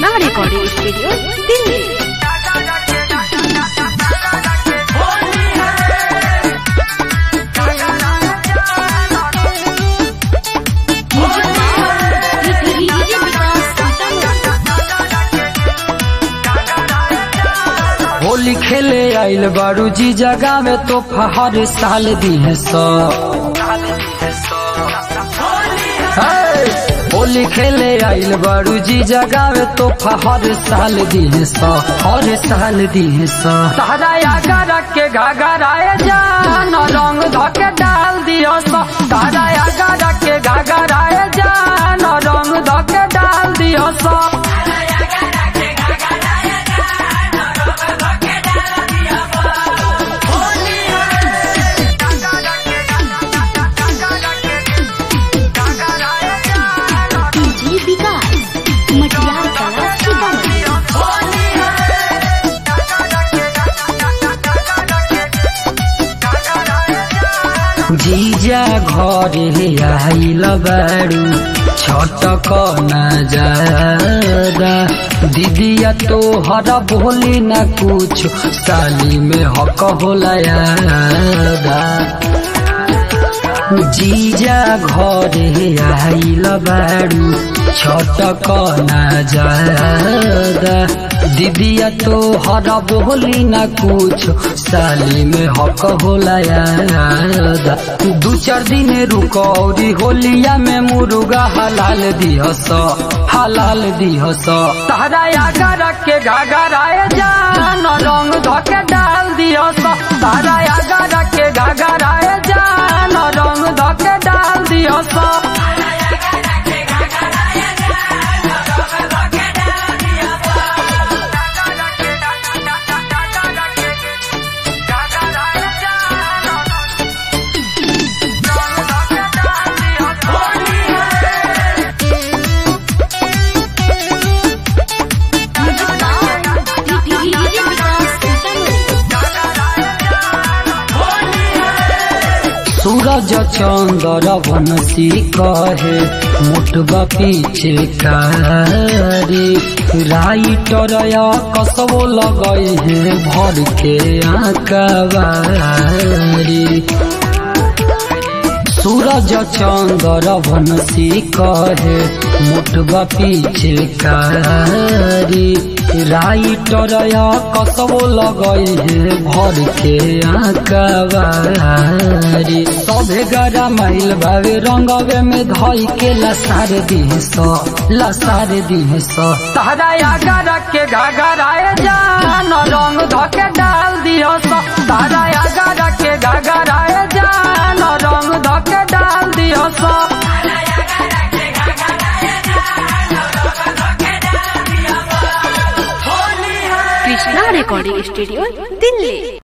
Krishna recording studio Delhi Holi खेले आइल बारू जी जगह में तो हर साल दी है सौ हे! होली खेले आइल बारू जी जगह में तो हर साल दी है सौ हर साल दी है सौ तारा आगा रख के घाघराए जान रंग धके डाल दियो सौ तारा आगा रख के घाघराए जान रंग धके डाल दियो सौ जी विकास मटियार कला सीतामढ़ी जीजा घरे आइल बारू छटक न जादा दीदिया तो हरा बोली न कुछ साली में हक होला यादा जीजा घरे आइल बारू छटक न जादा दीदिया तो हरा बोली न कुछ साली में हक होला यादा दू चार दिन रुकौरी होलिया में मुर्गा हलाल दिहस हलाल दिहस तारा आगा रख के घाघराए जान रंग धके डाल दिहस तारा आगा रख के घाघराए जान रंग धके डाल दिहस सूरज चंद्र वनसी कहे मुटबा पीछे कारी राइटर या कसबो लगई है भर के आकबारी सूरज चंद्र वनसी कहे मुटबा पीछे कारी राइटर या कसबो लगई है भर के आकबारी सभे गरा माइल भावे रंगवे में धई के लसार दिहे सो लसार दिहे सो तारा आगा रख के घाघराए जान रंग धके डाल दियो सो तारा आगा रख के घाघराए जान रंग धके डाल दियो सो कृष्णा रिकॉर्डिंग स्टूडियो दिल्ली